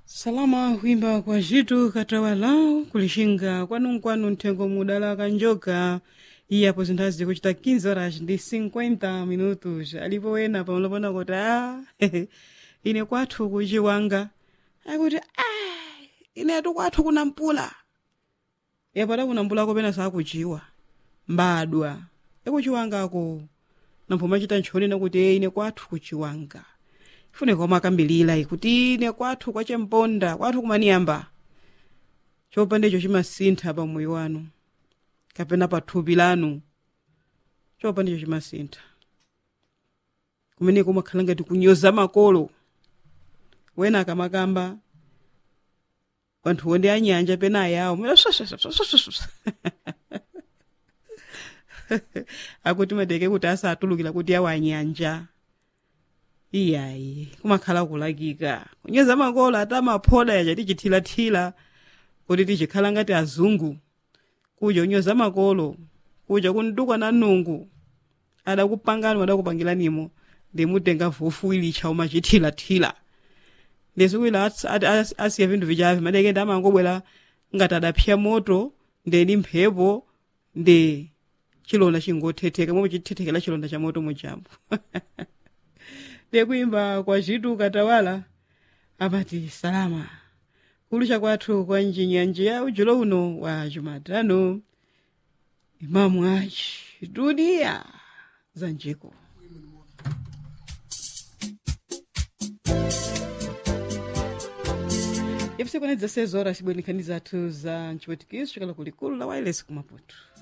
salama kuimba kwa zithu katawala kulixinga kwanunkwanu nthengo mudala kanjoka iyapo zinthazi zikuchita 15 horas ndi 50 minutos alipo wena pamulopona kuti a ine kwathu kuchiwanga akuti a inetu kwathu kuna mpula yapata kuna mpulako pena sakuchiwa mbadwa ekuchiwangako nampho chita nchonena kuti e ine kwathu kuchiwanga ifuneka omakambilira kuti ine kwathu kwachemponda kwathu kumaniyamba chopa ndicho chimasintha pa moyo wanu kapena pa thupi lanu chopa ndicho chimasintha kumeneko umakhala ngati kunyoza makolo wena akamakamba wanthu ndi anyanja pena ayawo akuti madeke kuti asatulukira kuti awo anyanja iyayi kumakhala kulakika kunyoza makolo ati amaphoda yacha tichithilathila kuti tichikhala ngati azungu kuja kunyoza makolo kuja kuntukwa na nungu adakupangani adakupangiranimo ndimutenga vufu ilicha umachithilathila ndisikuila asiya vinthu vichavi madeke ndi amangobwera ngati adapsya moto ndeni mphepo ndi chilonda chingothetheka momwe chithethekera chilonda cha moto muchambo ndikuimba kwa zithu katawala amati salama kulusha kwathu kwa njinyanja ujulo uno wa jumatano imamu achi dunia za njiko ifuse kwana 16 horas cibwenikani zathu za ncipwetikiso cikala kulikulu la wireless kumaputu